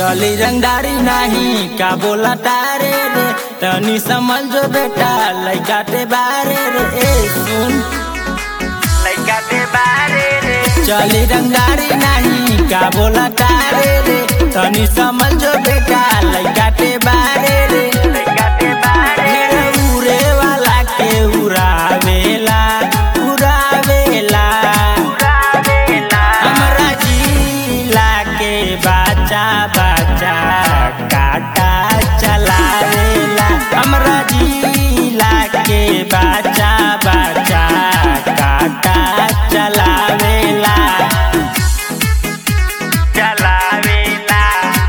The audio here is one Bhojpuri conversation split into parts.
चली रंगदारी नहीं का बोला तारे रे तनी समझ जो बेटा लइका ते बारे रे ए सुन लइका ते बारे रे चली रंगदारी नहीं का बोला तारे रे तनी समझ जो बेटा लइका ते बारे रे लइका ते बारे रे उरे वाला के उड़ावेला उड़ावेला उड़ावेला हमरा जिला के बाचा बाचा काटा चलावेला हमरा जिला के बाचा बाचा काटा चलावेला चलावेला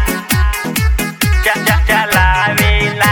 च च चलावेला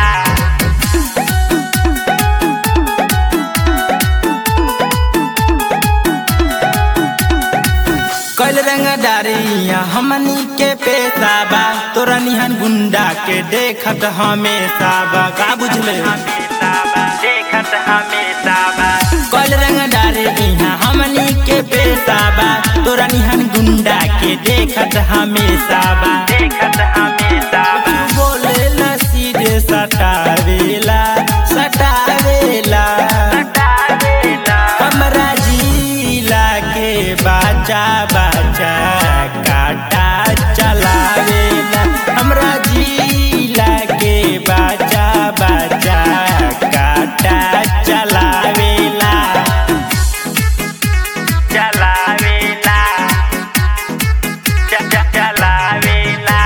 कल रंगदारिया हमनी के पेशा बा तोरा निहन गुंडा के देखत हमेशा बा का बुझले देखत हमेशा बा कल रंगदारिया हमनी के पेशा बा तोरा निहन गुंडा के देखत हमेशा बा देखत हमेशा बा बोले ला सीधे सटावेला सटावेला सटावेला हमरा जिला के बाचा बाचा काटा चलावेला हमरा जिला के बाचा बाचा काटा चलावेला चलावेला च च चलावेला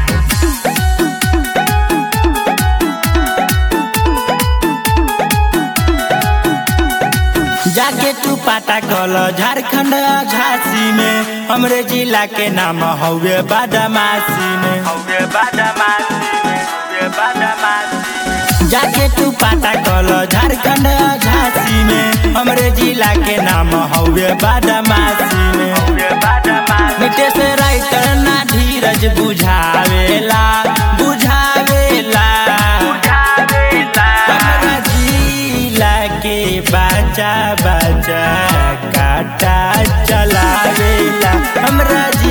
जाके तू पाता कल झारखंड झांसी में हमरे जिला के नाम हौवे बादामासी में हौवे बादामासी में हौवे बादामासी जाके तू पाता कल झारखंड झांसी में हमरे जिला के नाम हौवे बादामासी में हौवे बादामासी मिटे से राइटर ना धीरज बुझावेला बुझावेला बुझावेला हमरा जिला के बाचा बाचा काटा चलावेला हमरा